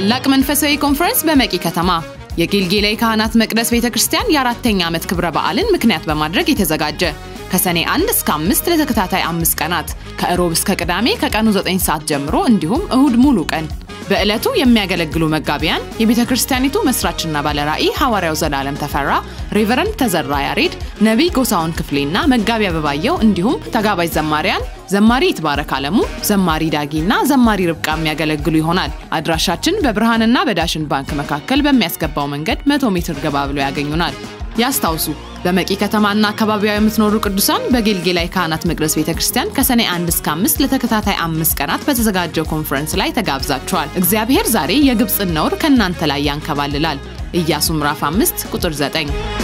ታላቅ መንፈሳዊ ኮንፈረንስ በመቂ ከተማ የጌልጌላ ካህናት መቅደስ ቤተ ክርስቲያን የአራተኛ ዓመት ክብረ በዓልን ምክንያት በማድረግ የተዘጋጀ ከሰኔ 1 እስከ 5 ለተከታታይ አምስት ቀናት ከእሮብ እስከ ቅዳሜ ከቀኑ 9 ሰዓት ጀምሮ እንዲሁም እሁድ ሙሉ ቀን በዕለቱ የሚያገለግሉ መጋቢያን የቤተ ክርስቲያኒቱ መስራችና ባለራዕይ ሐዋርያው ዘላለም ተፈራ፣ ሬቨረንድ ተዘራ ያሬድ፣ ነቢይ ጎሳውን ክፍሌና መጋቢ አበባየው እንዲሁም ተጋባዥ ዘማሪያን ዘማሪ ይትባረክ አለሙ፣ ዘማሪ ዳጊና ዘማሪ ርብቃ የሚያገለግሉ ይሆናል። አድራሻችን በብርሃንና በዳሽን ባንክ መካከል በሚያስገባው መንገድ መቶ ሜትር ገባ ብሎ ያገኙናል። ያስታውሱ በመቂ ከተማና አካባቢዋ የምትኖሩ ቅዱሳን በጌልጌላ ካህናት መቅደስ ቤተ ክርስቲያን ከሰኔ 1 እስከ 5 ለተከታታይ አምስት ቀናት በተዘጋጀው ኮንፈረንስ ላይ ተጋብዛችኋል። እግዚአብሔር ዛሬ የግብፅን ነውር ከእናንተ ላይ ያንከባልላል። ኢያሱ ምዕራፍ 5 ቁጥር 9